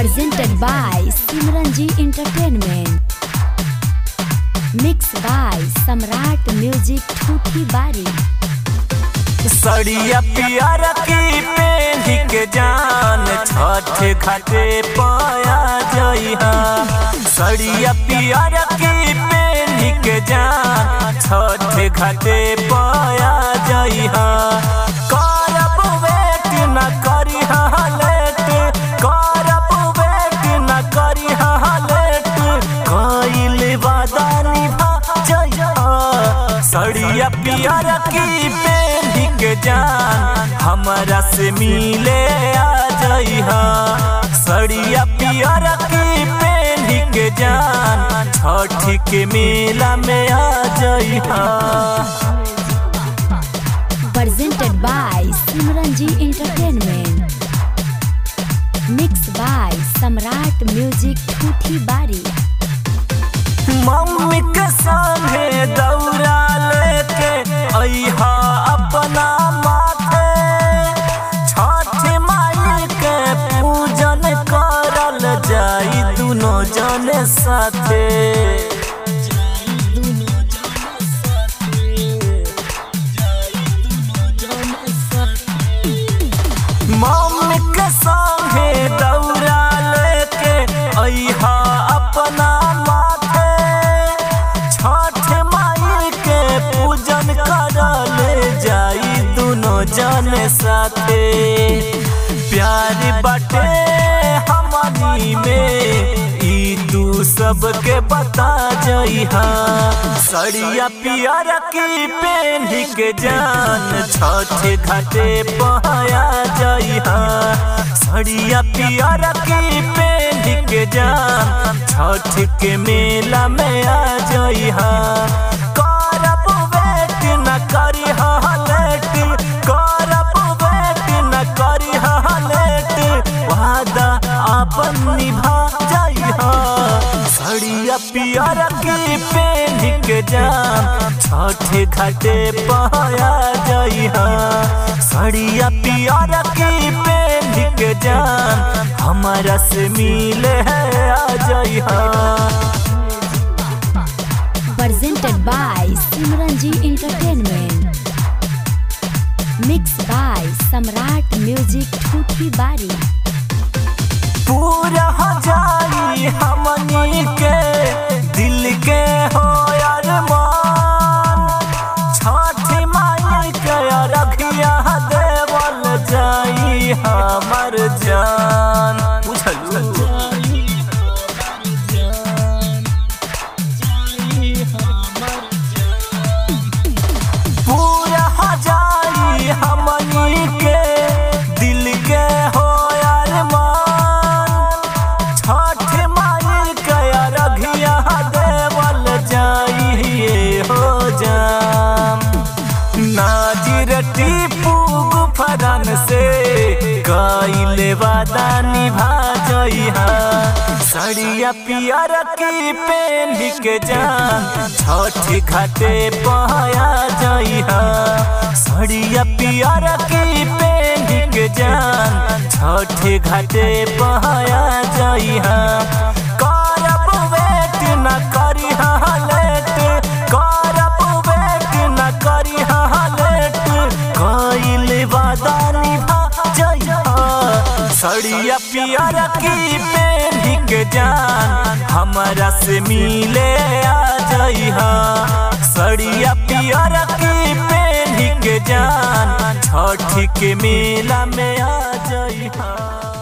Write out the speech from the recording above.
presented by Simranji Entertainment. Mixed by Samrat Music Thuthi Bari. सड़िया पियर की पेढ़ी के जान छठ घाटे पाया जइहा सड़िया पियर की पेढ़ी के जान छठ घाटे पाया जइहा करब वेट न करी लेट करब वेट न करी लेट कइल वादा निभा जइहा सड़िया पियर की पेढ़ी के जान हमरा से मिले आ जइहा सड़िया पियर की पेढ़ी के जान छठ के मेला में आ जइहा Presented by Simranji Entertainment. Mixed by Samrat Music Thuthi Bari. Mummy के सामने दौरा लेके अइहा अपना माथे छठ माई के पूजन करल जाई दुनो जने साथे मम्मी के संगे दौरा लेके अइहा अपना माथे छठ माई के पूजन करल जाई दुनो जन साथे प्यार बाटे हमनी में ई तू सबके बता जइहा सड़िया पियर की पेढ़ी के जान छठ घाटे पहाया जइहा सड़िया पियर की पेढ़ी के जान छठ के मेला में आ जइहा करब वेट न करी लेट करब वेट न करी लेट वादा आपन निभा जइहा सड़िया पियर की पेढ़ी के जान छठ घाटे पहाया जइहा सड़िया पियर की पेढ़ी के जान हमारा से मिले है आ जइहा Presented by Simranji Entertainment. Mixed by Samrat Music Thuthi Bari. पूरा हो जाई हमनी के दिल के हो यार मान छठ माई के रखिया देवल जाई हमर जान बुझलू पूरा हो जाई हमनी के दिल के हो यार मान छठ माई के रघिया देवल जाइए हो जाम नाजिर टीपू गुफरन से कइले वादा निभा जइहा सड़िया पियर की पेढ़ी के जान छठ घाटे पहाया जइहा सड़िया पियर की पेढ़ी के जान छठ घाटे पहाया जइहा करब वेट न करी लेट करब वेट न करी लेट कइल वादा निभा जइहा सड़िया पियर की पेढ़ी के जान हमरा से मिले आ जइहा सड़िया पियर की पेढ़ी के जान छठ के मेला में आ जइहा